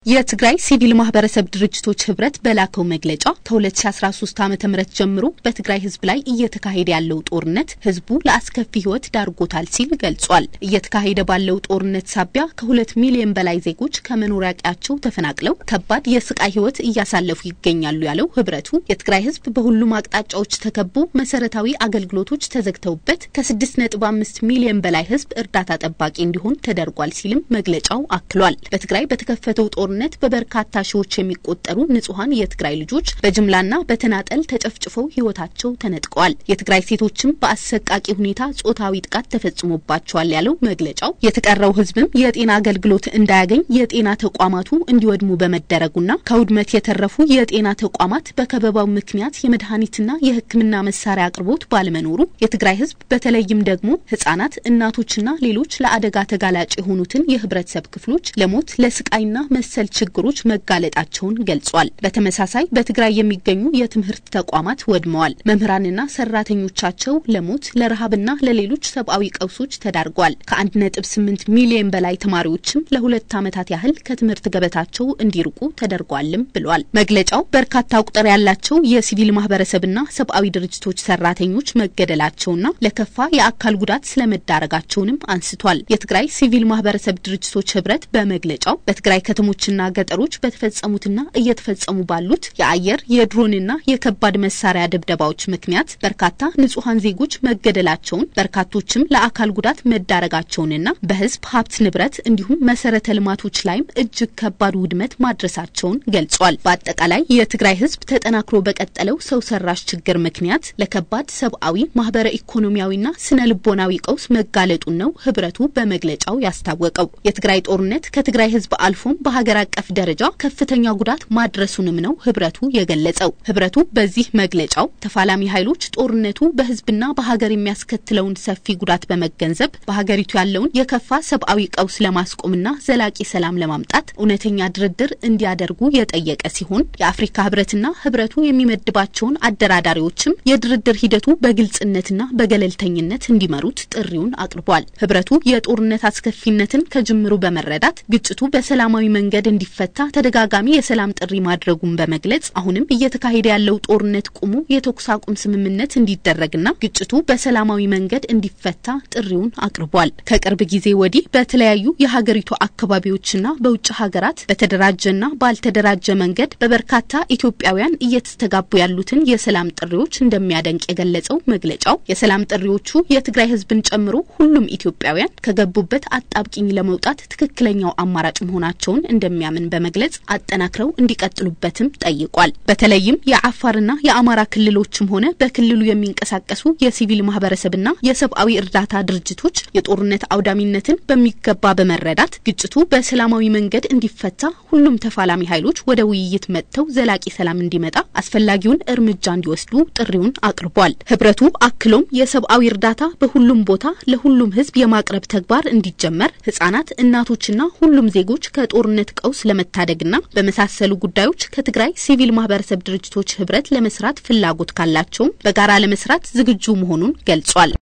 የትግራይ ሲቪል ማህበረሰብ ድርጅቶች ህብረት በላከው መግለጫ ከ2013 ዓ ም ጀምሮ በትግራይ ህዝብ ላይ እየተካሄደ ያለው ጦርነት ህዝቡ ለአስከፊ ህይወት ዳርጎታል ሲል ገልጿል። እየተካሄደ ባለው ጦርነት ሳቢያ ከሁለት ሚሊዮን በላይ ዜጎች ከመኖሪያ ቀያቸው ተፈናቅለው ከባድ የስቃይ ህይወት እያሳለፉ ይገኛሉ ያለው ህብረቱ የትግራይ ህዝብ በሁሉም አቅጣጫዎች ተከቦ መሰረታዊ አገልግሎቶች ተዘግተውበት ከ6.5 ሚሊዮን በላይ ህዝብ እርዳታ ጠባቂ እንዲሆን ተደርጓል ሲልም መግለጫው አክሏል። በትግራይ በተከፈተው ጦር ጦርነት በበርካታ ሺዎች የሚቆጠሩ ንጹሐን የትግራይ ልጆች በጅምላና በተናጠል ተጨፍጭፈው ህይወታቸው ተነጥቀዋል። የትግራይ ሴቶችም በአሰቃቂ ሁኔታ ጾታዊ ጥቃት ተፈጽሞባቸዋል ያለው መግለጫው የተቀረው ህዝብም የጤና አገልግሎት እንዳያገኝ የጤና ተቋማቱ እንዲወድሙ በመደረጉና ከውድመት የተረፉ የጤና ተቋማት በከበባው ምክንያት የመድኃኒትና የሕክምና መሳሪያ አቅርቦት ባለመኖሩ የትግራይ ህዝብ በተለይም ደግሞ ህጻናት፣ እናቶችና ሌሎች ለአደጋ ተጋላጭ የሆኑትን የህብረተሰብ ክፍሎች ለሞት ለስቃይና መሰል ችግሮች መጋለጣቸውን ገልጿል። በተመሳሳይ በትግራይ የሚገኙ የትምህርት ተቋማት ወድመዋል። መምህራንና ሰራተኞቻቸው ለሞት ለረሃብና ለሌሎች ሰብአዊ ቀውሶች ተዳርጓል። ከአንድ ነጥብ ስምንት ሚሊዮን በላይ ተማሪዎችም ለሁለት ዓመታት ያህል ከትምህርት ገበታቸው እንዲርቁ ተደርጓልም ብሏል። መግለጫው በርካታ ቁጥር ያላቸው የሲቪል ማህበረሰብና ሰብአዊ ድርጅቶች ሰራተኞች መገደላቸውና ለከፋ የአካል ጉዳት ስለመዳረጋቸውንም አንስቷል። የትግራይ ሲቪል ማህበረሰብ ድርጅቶች ህብረት በመግለጫው በትግራይ ከተሞችና ገጠሮች በተፈጸሙትና እየተፈጸሙ ባሉት የአየር የድሮንና የከባድ መሳሪያ ድብደባዎች ምክንያት በርካታ ንጹሐን ዜጎች መገደላቸውን በርካቶችም ለአካል ጉዳት መዳረጋቸውንና በህዝብ ሀብት ንብረት እንዲሁም መሰረተ ልማቶች ላይም እጅግ ከባድ ውድመት ማድረሳቸውን ገልጿል። በአጠቃላይ የትግራይ ህዝብ ተጠናክሮ በቀጠለው ሰው ሰራሽ ችግር ምክንያት ለከባድ ሰብአዊ፣ ማህበረ ኢኮኖሚያዊና ስነ ልቦናዊ ቀውስ መጋለጡን ነው ህብረቱ በመግለጫው ያስታወቀው። የትግራይ ጦርነት ከትግራይ ህዝብ አልፎም በሀገር አቀፍ ደረጃ ከፍተኛ ጉዳት ማድረሱንም ነው ህብረቱ የገለጸው። ህብረቱ በዚህ መግለጫው ተፋላሚ ኃይሎች ጦርነቱ በህዝብና በሀገር የሚያስከትለውን ሰፊ ጉዳት በመገንዘብ በሀገሪቱ ያለውን የከፋ ሰብአዊ ቀውስ ለማስቆምና ዘላቂ ሰላም ለማምጣት እውነተኛ ድርድር እንዲያደርጉ የጠየቀ ሲሆን የአፍሪካ ህብረትና ህብረቱ የሚመድባቸውን አደራዳሪዎችም የድርድር ሂደቱ በግልጽነትና በገለልተኝነት እንዲመሩት ጥሪውን አቅርቧል። ህብረቱ የጦርነት አስከፊነትን ከጅምሩ በመረዳት ግጭቱ በሰላማዊ መንገድ እንዲፈታ ተደጋጋሚ የሰላም ጥሪ ማድረጉን በመግለጽ አሁንም እየተካሄደ ያለው ጦርነት ቁሞ የተኩስ አቁም ስምምነት እንዲደረግና ግጭቱ በሰላማዊ መንገድ እንዲፈታ ጥሪውን አቅርቧል። ከቅርብ ጊዜ ወዲህ በተለያዩ የሀገሪቱ አካባቢዎችና በውጭ ሀገራት በተደራጀና ባልተደራጀ መንገድ በበርካታ ኢትዮጵያውያን እየተስተጋቡ ያሉትን የሰላም ጥሪዎች እንደሚያደንቅ የገለጸው መግለጫው የሰላም ጥሪዎቹ የትግራይ ህዝብን ጨምሮ ሁሉም ኢትዮጵያውያን ከገቡበት አጣብቂኝ ለመውጣት ትክክለኛው አማራጭ መሆናቸውን እንደሚያምን በመግለጽ አጠናክረው እንዲቀጥሉበትም ጠይቋል። በተለይም የአፋርና የአማራ ክልሎችም ሆነ በክልሉ የሚንቀሳቀሱ የሲቪል ማህበረሰብና የሰብአዊ እርዳታ ድርጅቶች የጦርነት አውዳሚነትን በሚገባ በመረዳት ግጭቱ በሰላማዊ መንገድ እንዲፈታ ሁሉም ተፋላሚ ኃይሎች ወደ ውይይት መጥተው ዘላቂ ሰላም እንዲመጣ አስፈላጊውን እርምጃ እንዲወስዱ ጥሪውን አቅርቧል። ህብረቱ አክሎም የሰብአዊ እርዳታ በሁሉም ቦታ ለሁሉም ህዝብ የማቅረብ ተግባር እንዲጀመር ህጻናት፣ እናቶችና ሁሉም ዜጎች ከጦርነት ቀውስ ለመታደግና በመሳሰሉ ጉዳዮች ከትግራይ ሲቪል ማህበረሰብ ድርጅቶች ህብረት ለመስራት ፍላጎት ካላቸውም በጋራ ለመስራት ዝግጁ መሆኑን ገልጿል።